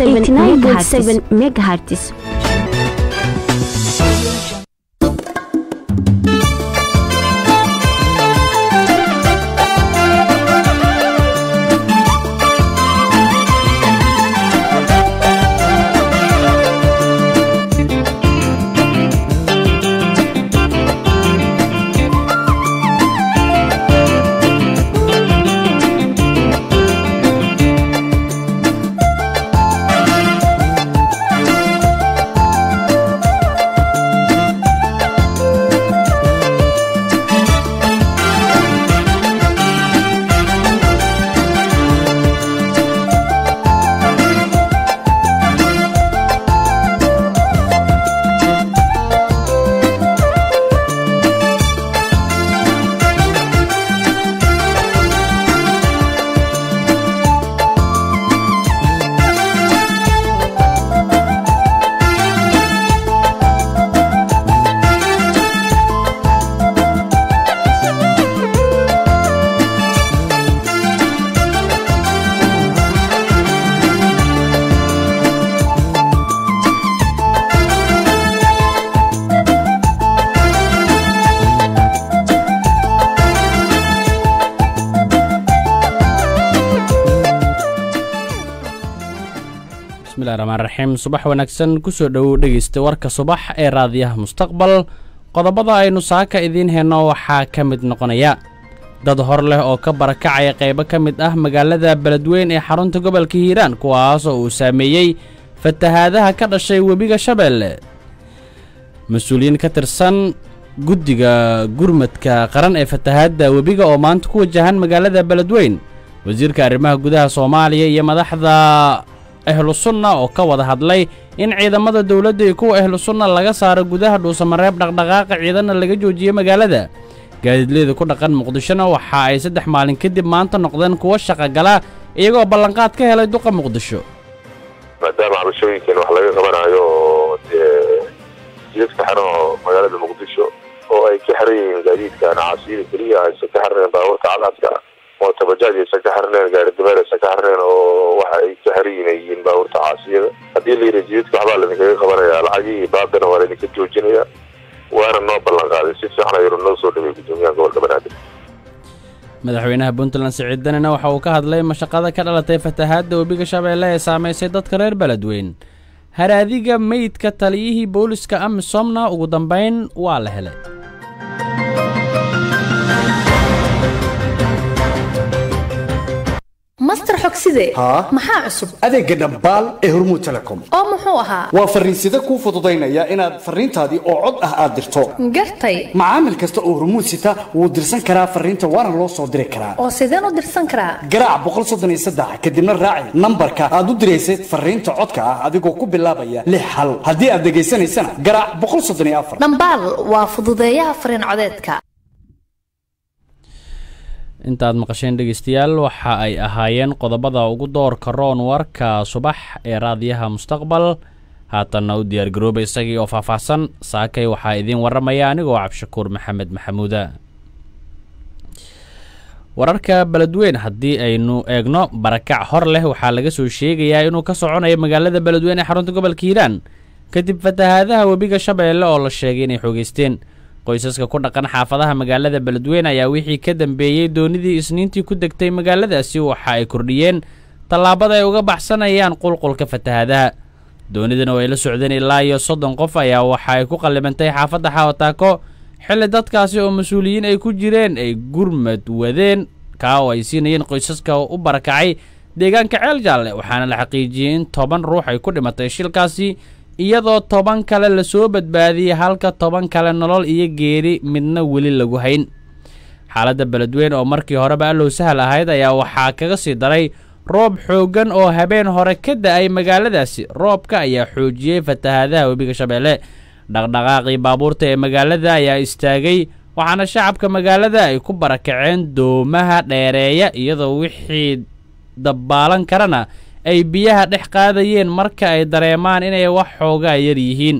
megahertz bismillahi raxmaan raxiim subax wanaagsan kusoo dhowow dhegeysta warka subax ee raadiyaha mustaqbal qodobada aynu saaka idiin heenno waxaa ka mid noqonaya dad hor leh oo ka barakacaya qaybo ka mid ah magaalada beledweyn ee xarunta gobolka hiiraan kuwaas oo uu saameeyey fatahaadaha ka dhashay webiga shabeelle mas-uuliyiin ka tirsan guddiga gurmadka qaran ee fatahaadda webiga oo maanta ku wajahan magaalada beledweyn wasiirka arrimaha gudaha soomaaliya iyo madaxda ahlu sunna oo ka wada hadlay in ciidamada dowladda iyo kuwa ahlu sunna laga saaro gudaha dhuusamareeb dhaqdhaqaaqa ciidanna laga joojiyo magaalada gaadiidleyda ku dhaqan muqdishona waxa ay saddex maalin kadib maanta noqdeen kuwo shaqogala iyagoo ballanqaad ka helay duqa muqdisho maadaama cabashooyinkan wax laga qabanayo oo dee jidadka xiran oo magaalada muqdisho oo ay ka xiran yihiin gaadiidkan caasiyada keliya aysan ka xirneen baabuurta cadcadka mootabajaaj aysan ka xirneen gaari dameer aysan ka xirneen oo waxa ay ka xiran yihiin ay yihiin baabuurta caasiyada haddii la yidhi jidadka waxbaa laidinkaga qabanaya lacagihii baadana waa laydinka joojinaya waana noo ballan qaaday si fiican ayuu noo soo dhaway guddoomiyaha gobolka banaadir madaxweynaha puntland siciid danina waxa uu ka hadlay mashaqada ka dhalatay fatahaadda webiga shabeelle ee saamaysay dadka reer beledweyn haraadiga meydka taliyihii booliska amisomna ugu dambayn waa la helay master xogside haa maxaa cusub adeegga dhambaal ee hormuud telecom oo muxuu ahaa waa farriinsida kuu fududaynaya inaad farriintaadii oo cod ah aad dirto gartay macaamil kasta oo hormuud sita wuu dirsan karaa farriinta waana loo soo diri karaa oo sideen u dirsan karaa garaac boqol soddon iyo saddex kadibna raaci nambarka aad u diraysad farriinta codka ah adigoo ku bilaabaya lix hal haddii aad dhegaysanaysana garaac boqol soddon iyo afar dhambaal waa fududeeyaha fariin codeedka intaad maqasheen dhegaystayaal waxa ay ahaayeen qodobada ugu doorka roon warka subax ee raadiyaha mustaqbal haatanna u diyaargarooba isagii oo faahfaahsan saakay waxaa idiin warramaya anigoo cabdishakuur maxamed maxamuuda wararka beledweyn haddii aynu eegno barakac hor leh waxaa laga soo sheegayaa inuu ka soconayo magaalada beledweyn ee xarunta gobolka hiiraan kadib fatahaadaha webiga shabeelle oo la sheegay inay xoogeysteen qoysaska ku dhaqan xaafadaha magaalada beledweyn ayaa wixii ka dambeeyey doonidii isniintii ku degtay magaaladaasi waxa ay kordhiyeen tallaabada ay uga baxsanayaan qulqulka fatahaadaha doonidana oo ay la socdeen ilaa iyo soddon qof ayaa waxa ay ku qallibantay xaafadda xawataako xilli dadkaasi oo mas-uuliyiin ay ku jireen ay gurmad wadeen kaa oo ay siinayeen qoysaska u barakacay deegaanka ceel jaalle waxaana la xaqiijiyey in toban ruux ay ku dhimatay shilkaasi iyadoo toban kale lasoo badbaadiyey halka toban kale nolol iyo geeri midna weli lagu hayn xaaladda beledweyn oo markii horeba allow sahal ahayd ayaa waxaa kaga sii daray roob xooggan oo habeen hore ka da-ay magaaladaasi roobka ayaa xoojiyey fatahaadaha webiga shabeelle dhaqdhaqaaqii baabuurta ee magaalada ayaa istaagay waxaana shacabka magaalada ay ku barakaceen doomaha dheereeya iyadoo wixii dabbaalan karana ay biyaha dhex qaadayeen marka ay dareemaan inay wax xoogaa yar yihiin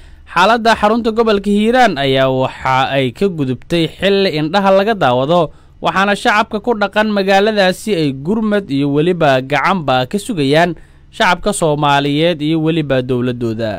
xaaladda xarunta gobolka hiiraan ayaa waxa ay ka gudubtay xilli indhaha laga daawado waxaana shacabka ku dhaqan magaaladaasi ay gurmad iyo weliba gacanba ka sugayaan shacabka soomaaliyeed iyo weliba dowladooda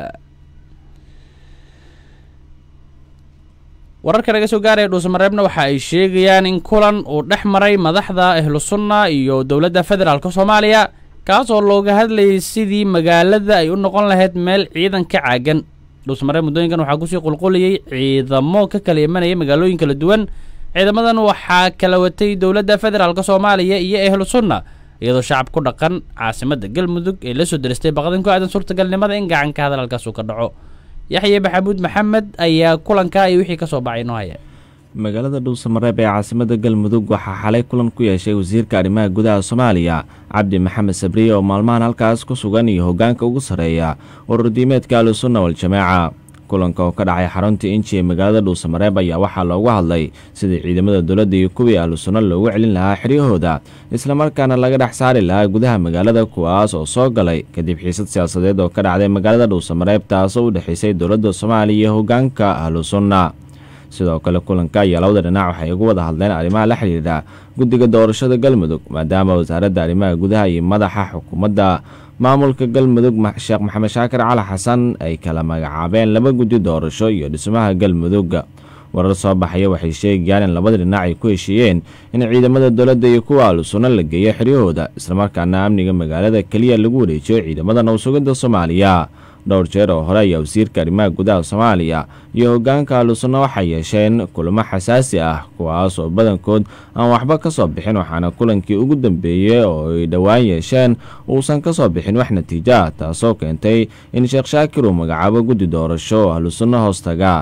wararka laga soo gaaraya dhuusamareebna waxa ay sheegayaan in kulan uu dhex maray madaxda ahlu sunna iyo dowladda federaalk soomaaliya kaas oo looga hadlayay sidii magaalada ay u noqon lahayd meel ciidan ka caagan dhuusamareeb muddooyinkan waxaa kusii qulqulayay ciidamo ka kala imanaya magaalooyin kala duwan ciidamadan waxaa kala watay dowladda federaalk soomaaliya iyo ahlu sunna iyadoo shacab ku dhaqan caasimadda galmudug ee la soo deristay baqdin ku aadan suurtagalnimada in gacanka hadalkaas uu ka dhaco yaxye maxamuud maxamed ayaa kulankaa iyo wixii ka soo baxay inoo haya magaalada dhuusamareeb ee caasimada galmudug waxaa xalay kulan ku yeeshay wasiirka arrimaha gudaha soomaaliya cabdi maxamed sabriye oo maalmahan halkaas ku sugan iyo hoggaanka ugu sarreeya ururdiimeedka ahlusunna waljamaaca kulanka oo ka dhacay xarunta inji ee magaalada dhuusamareeb ayaa waxaa loogu hadlay sidii ciidamada dowladda iyo kuwii ahlusunna loogu celin lahaa xiryahooda islamarkaana laga dhex saari lahaa gudaha magaalada kuwaas oo soo galay kadib xiisad siyaasadeed oo ka dhacday magaalada dhuusamareeb taasoo u dhexaysay dowladda soomaaliya iyo hoggaanka ahlusunna sidoo kale kulanka ayaa labada dhinac waxay ugu wada hadleen arrimaha la xidhiidha guddiga doorashada galmudug maadaama wasaaradda arrimaha gudaha iyo madaxa xukuumadda maamulka galmudug sheekh maxamed shaakir cali xasan ay kala magacaabeen laba guddi doorasho iyo dhismaha galmudug warar soo baxaya waxay sheegayaan in labada dhinac ay ku heshiiyeen in ciidamada dowladda iyo kuwa ahlusunna la geeyo xiryahooda islamarkaana amniga magaalada keliya lagu wareejiyo ciidamada nowsugidda soomaaliya dhowr jeer oo hore ayaa wasiirka arrimaha gudaha soomaaliya iyo hoggaanka ahlusunna waxay yeesheen kulamo xasaasi ah kuwaas oo badankood aan waxba ka soo bixin waxaana kulankii ugu dambeeyey oo ay dhowaan yeesheen uusan ka soo bixin wax natiijo ah taasoo keentay in sheekh shaakir uu magacaabo guddi doorasho oo ahlusunna hoostaga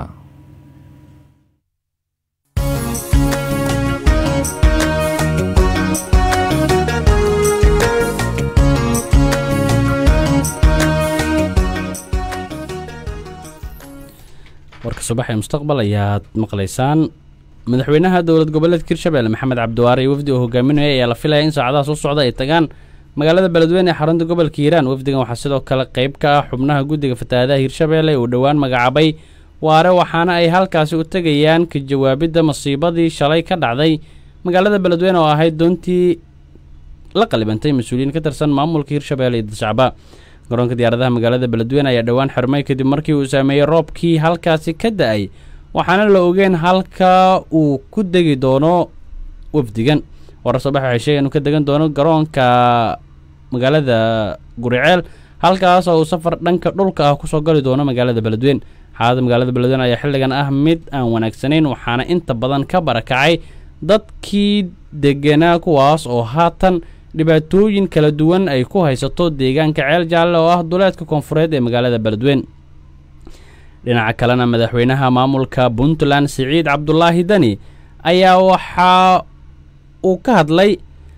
warka subax ee mustaqbal ayaad maqlaysaan madaxweynaha dowlad goboleedka hirshabelle maxamed cabdiwaare iyo wafdi oo hogaaminaya ayaa la filaya in saacadaha soo socda ay tagaan magaalada beledweyne ee xarunta gobolka hiiraan wafdigan waxaa sidoo kale qayb ka ah xubnaha guddiga fatahaadaha hirshabelle uu dhowaan magacaabay waare waxaana ay halkaasi u tegayaan ka jawaabidda masiibadii shalay ka dhacday magaalada beledweyne oo ahayd doontii la qalibantay mas-uuliyiin ka tirsan maamulka hirshabelle iyo dadshacba garoonka diyaaradaha magaalada beledweyne ayaa dhowaan xirmay kadib markii uu saameeyey roobkii halkaasi ka da-ay waxaana la ogeen halka uu ku degi doono wafdigan warar soo bax waxay sheegeen inuu ka degan doono garoonka magaalada guriceel halkaas oo uu safar dhanka dhulka ah kusoo gali doono magaalada beledweyne xaalada magaalada beledweyne ayaa xilligan ah mid aan wanaagsanayn waxaana inta badan ka barakacay dadkii deganaa kuwaas oo haatan dhibaatooyin kala duwan ay ku haysato deegaanka ceel jaalle oo ah duleedka koonfureed ee magaalada beledweyne dhinaca kalena madaxweynaha maamulka puntland siciid cabdulaahi deni ayaa waxaa uu ka hadlay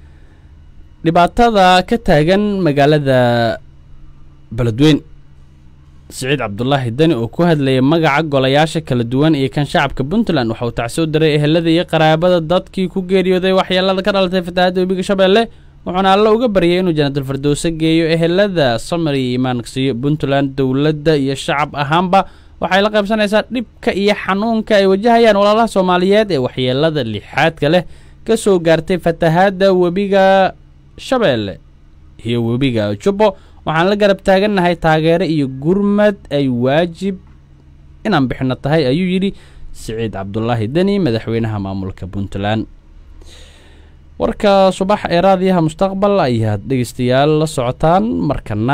dhibaatada ka taagan magaalada beledweyne siciid cabdulaahi deni oo ku hadlayay magaca golayaasha kala duwan iyo kan shacabka puntland waxa uu tacsi u diray ehelada iyo qaraabada dadkii ku geeriyooday waxyeelada ka dhalatay fatahaadda webiga shabeelle wuxuuna alle uga baryay inuu janaatul fardowse geeyo ehelada samar iyo iimaanka siiyo puntland dowladda iyo shacab ahaanba waxay la qaybsanaysaa dhibka iyo xanuunka ay wajahayaan walaalaha soomaaliyeed ee waxyeelada lixaadka leh ka soo gaartay fatahaadda webiga shabeelle iyo webiga jubbo waxaan la garab taagannahay taageero iyo gurmad ay waajib inaan bixino tahay ayuu yidhi siciid cabdulaahi deni madaxweynaha maamulka puntland warka subax ee raadiyaha mustaqbal ayaad dhegeystayaal la socotaan markana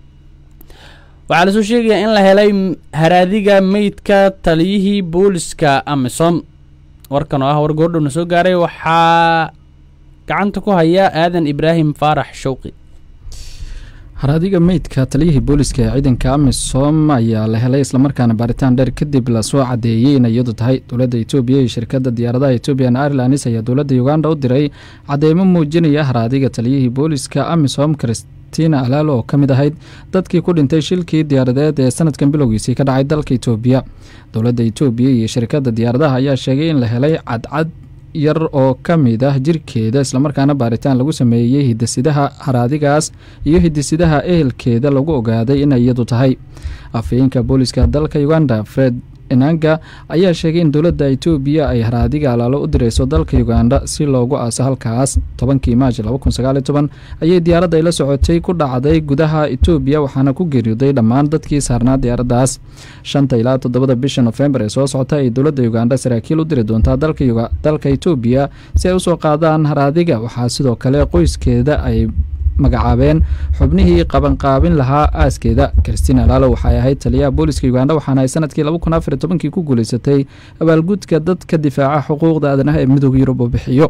waxaa lasoo sheegayaa in la helay haraadiga meydka taliyihii booliska amisom warkan oo ah war goordhowna soo gaaray waxaa gacanta ku haya aadan ibraahim faarax showqi haraadiga meydka taliyihii booliska ee ciidanka amisom ayaa la helay islamarkaana baaritaan dheer kadib lasoo cadeeyey in iyadu tahay dowladda etoobiya iyo shirkadda diyaaradaha ethoobian airlines ayaa dowladda uganda u diray cadeymo muujinaya haraadiga taliyihii booliska amisom christina alaal oo ka mid ahayd dadkii ku dhintay shilkii diyaaradeed ee sanadkan bilowgiisii ka dhacay dalka etoobiya dowladda etoobiya iyo shirkadda diyaaradaha ayaa sheegay in la helay cadcad yar oo ka mid ah jirkeeda islamarkaana baaritaan lagu sameeyey hidasidaha haraadigaas iyo hidisidaha ehelkeeda lagu ogaaday inay iyadu tahay afhayeenka booliska dalka uganda fred enanga ayaa sheegay in dowladda itoobiya ay haraadiga alaalo u direyso dalka uganda si loogu aaso halkaas tobankii maaj ayay diyaaradda ay la socotay ku dhacday gudaha itoobiya waxaana ku geeriyooday dhammaan dadkii saarnaa diyaaraddaas shanta ilaa toddobada bisha nofembar ee soo socota ay dowladda uganda saraakiil u diri doontaa dalka itoobiya si ay usoo qaadaan haraadiga waxaa sidoo kale qoyskeeda ay magacaabeen xubnihii qabanqaabin lahaa aaskeeda kristina laalo waxay ahayd taliyaha booliska uganda waxaana ay sanadkii kii ku guuleysatay abaalgudka dadka difaaca xuquuqda aadanaha ee midooda yurub oo bixiyo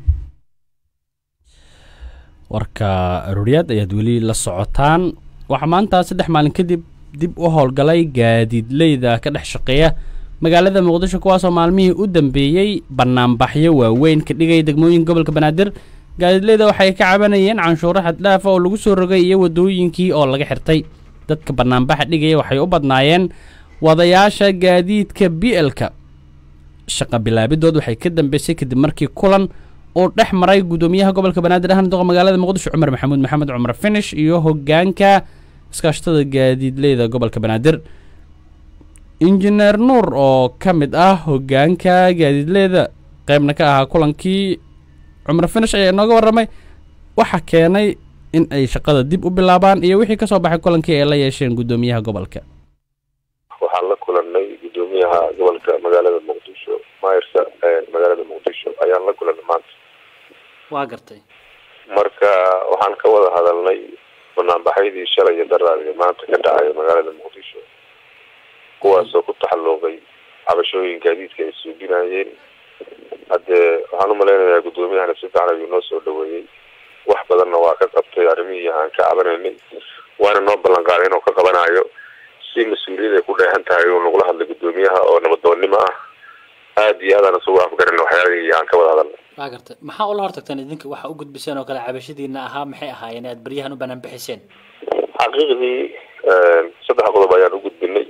warka arooryaad ayaad weli la socotaan waxaa maanta saddex maalin kadib dib u howlgalay gaadiidleyda ka dhex shaqeeya magaalada muqdisho kuwaasoo maalmihii u dambeeyey banaanbaxyo waaweyn ka dhigay degmooyinka gobolka banaadir gaadiidleyda waxay ka cabanayeen canshuuro xaddhaafa oo lagu soo rogay iyo waddooyinkii oo laga xirtay dadka banaanbaxa dhigaya waxay u badnaayeen wadayaasha gaadiidka b l-ka shaqa bilaabidood waxay ka dambeysay kadib markii kulan uu dhex maray guddoomiyaha gobolka banaadir ahna doqa magaalada muqdisho cumar maxamuud maxamed cumar finish iyo hogaanka iskaashatada gaadiidleyda gobolka banaadir injineer nuur oo ka mid ah hogaanka gaadiidleyda qeybna ka ahaa kulankii cumar finish ayaa inooga warramay waxa keenay in ay shaqada dib u bilaabaan iyo wixii kasoo baxay kulankii ay la yeesheen guddoomiyaha gobolka waxaan la kulanay guddoomiyaha gobolka magaalada muqdisho mayrsa magaalada muqdisho ayaan la kulanay maanta waa gartay marka waxaan ka wada hadalnay banaanbaxyadii shalay iyo daraadii maanta ka dhacay magaalada muqdisho kuwaasoo ku taxalluuqay cabashooyin gaadiidka ay suuginayeen haddee waxaan u malaynayaa guddoomiyahana si fiican ayuu noo soo dhaweeyey wax badanna waa ka qabtay arrimihii aan ka cabanaynay waana noo ballan qaaday inuu ka qabanayo si mas-uuliyad ay ku dheehan tahay uu nagula hadlay guddoomiyaha oo nabadoonnimo ah aada iyo aadaan isugu afgaran waxyaalihii aan ka wada hadalnay waa gartay maxaa ula hortagteen idinka waxa u gudbiseen oo kale cabashadiina ahaa maxay ahaayeen aad baryahan u banaan bixiseen xaqiiqdii saddex qodob ayaan u gudbinay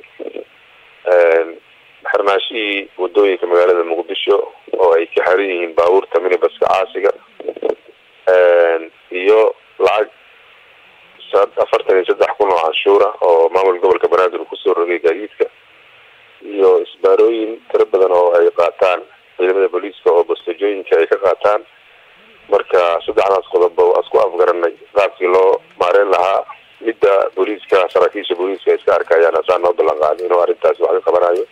xirnaashihii wadooyinka magaalada muqdisho oo ay ka xiran yihiin baabuurta minibaska caasiga iyo lacag afartan iyo saddex kun oo canshuura oo maamul gobolka banaadir uu kusoo rogay gaadiidka iyo isbaarooyin tiro badan oo ay qaataan ciidamada booliiska oo bastejooyinka ay ka qaataan marka saddexdaas qodob asku afgaranay qaabkii loo maareyn lahaa midda booliiska saraakiisha booliiska iska arkayaan asaa noo ballan qaaday inuu arrintaasi wax ka qabanayo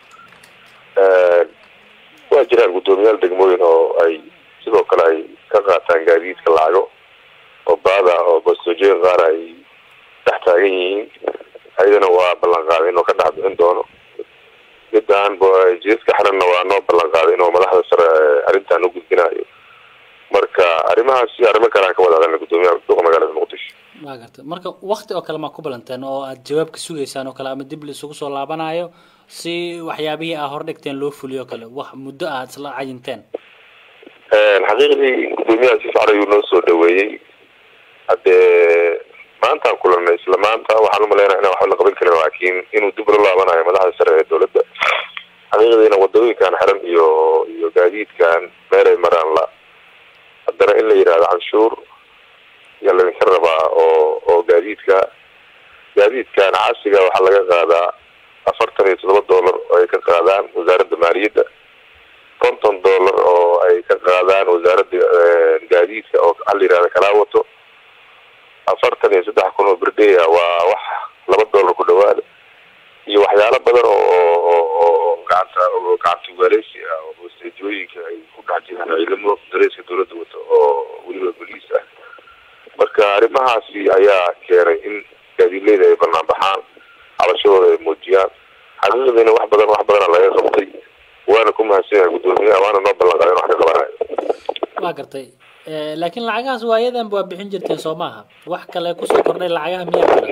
waa jiraan guddoomiyaal degmooyin oo ay sidoo kale ay ka qaataan gaadiidka lacago oo baada oo bastejooyin qaar ay dhex taagan yihiin ayadana waa ballan qaaday inuu ka dhex bixin doono midaan jidadka xiranna waa noo ballan qaaday inuu madaxda sare arrintan u gudbinayo marka arrimahaasi arrimo kale aan ka wada hadalna guddoomiyaha duqa magaalada muqdisho waa gartay marka wakti oo kale maa ku balanteen oo aad jawaab ka sugaysaan oo kale ama dib laisugu soo laabanayo si waxyaabihii aa hordhigteen loo fuliyo kale wax muddo aad isla cayinteen xaqiiqdii guddoomiyaha si fiican ayuu noo soo dhaweeyey haddee maantaan kulanay isla maanta waxaan umalaynaya inaan waxba la qaban karin laakiin inuu dib la laabanayo madaxda sare ee dowladda xaqiiqdiina wadooyinkan xiran iyo iyo gaadiidkan meelay maraan la haddana in la yidhahdo canshuur yaa laydinka rabaa oo oo gaadiidka gaadiidkan casiga waxaa laga qaadaa afartan iyo toddoba dollar oo ay ka qaadaan wasaaradda maaliyadda konton dollar oo ay ka qaadaan wasaaradda gaadiidka oo waxaa la yidhahda kalaa wato afartan iyo saddex kun oo berdeya waa wax laba dollar ku dhawaada iyo waxyaalo badan oo oo oo gacanta oo gacanta ugaaleysi ah oo bosteejooyinka ay ku dhex jiraan ciidamo dareeska dowladda wato oo weliba boliis ah marka arrimahaasi ayaa keenay in gaadiidleyda ay banaan baxaan cabashadooda ay muujiyaan xaqiiqdiina wax badan wax badana laga qabtay waana ku mahadsan yahay guddoomiyaha waana noo ballan qaaday in wax ka qabanayo waa gartay laakiin lacagahaas waayadan waa bixin jirteen soo maaha wax kale kusoo kordhay lacagaha miyaa jira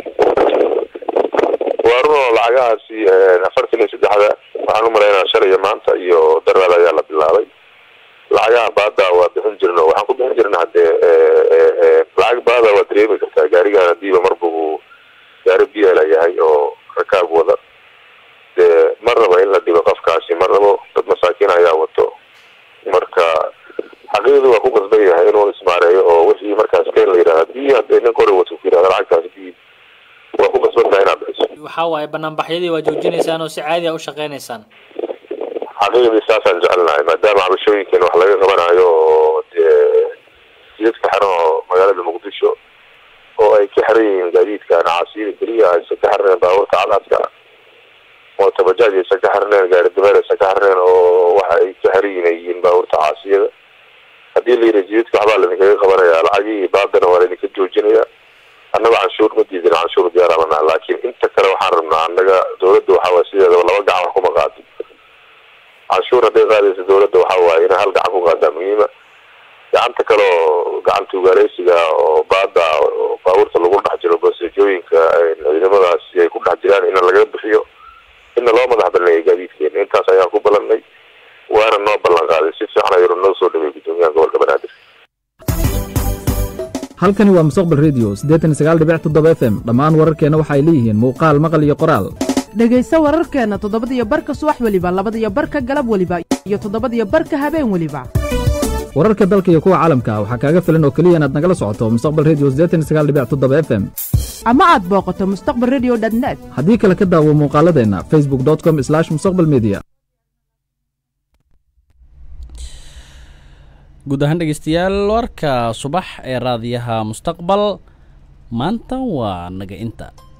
waa run oo lacagahaasi afartan iyo saddexda waxaan umalaynaa shalay iyo maanta iyo daraada ayaa la bilaabay lacagaha baada waa bixin jirna waxaan ku bixin jirna haddee lacag baada waa dareemi kartaa gaarigan hadiiba marba uu gaari biela yahay oo rakaab wada dee ma rabo in la dhigo qofkaasi ma rabo dad masaakiin ayaa wato marka xaqiiqdii waa ku qasban yahay inuu ismaareeyo oo wixii markaas keen la yidhahda hadii hadee nin qori wato ku yidhahda lacagtaas dii waa ku qasban tahay inaad bixiso waxaa waaye banaanbaxyadii waa joojinaysaan oo si caadi a u shaqeynaysaan xaqiiqdii saasaan jecelnahay maadaama cabashooyinkan wax laga qabanayo oo dee jidadka xiran oo magaalada muqdisho oo ay ka xiran yihiin gaadiidka nacaasiyada keliya aysan ka xirneen baabuurta cadcadka mootabajaaj aysan ka xirneen gaari dameer aysan ka xirneen oo waxa ay ka xiran yihiin ay yihiin baabuurta caasiyada haddii la yidhi jidadka waxbaa laidinkaga qabanaya lacagihii baadana waa laidinka joojinaya annaga canshuur ma diidin canshuur diyaarabana laakiin inta kale waxaan rabnaa annaga dawladda waxaa waay sideedaba laba gacan wax kuma qaado canshuur hadday qaadaysa dawladda waxaa waaye inay hal gacan ku qaadaa muhiima gacanta kale oo gacanta ugaaleysiga oo baada oo baabuurta lagu dhex jiro baseejooyinka ciidamadaasi ay ku dhex jiraan in laga bixiyo inna loo madax balneeya gaadiidkeena intaas ayaan ku balannay waana noo ballan qaaday si fiican ayuu noo soo dhawey guddoomiyaha gobolka banaadir halkani waa mustaqbal redio siddeetan iyo sagaal dhibic toddoba f m dhammaan wararkeenna waxay leeyihiin muuqaal maqal iyo qoraal dhegayso wararkeenna toddobadiyo barka subax weliba labadiyo barka galab weliba iyo toddobadiyo barka habeen weliba wararka dalka iyo kuwa caalamka waxaa kaaga filan oo keliya inaad nagala socoto mustaqbal redio siddeetan iyo sagaal dhibic toddoba f m ama aad booqato mustaqbal redio net haddii kale ka daawo muuqaaladeenna facebook com slash mustaqbal media guud ahaan dhegeystayaal warka subax ee raadiyaha mustaqbal maanta waa naga inta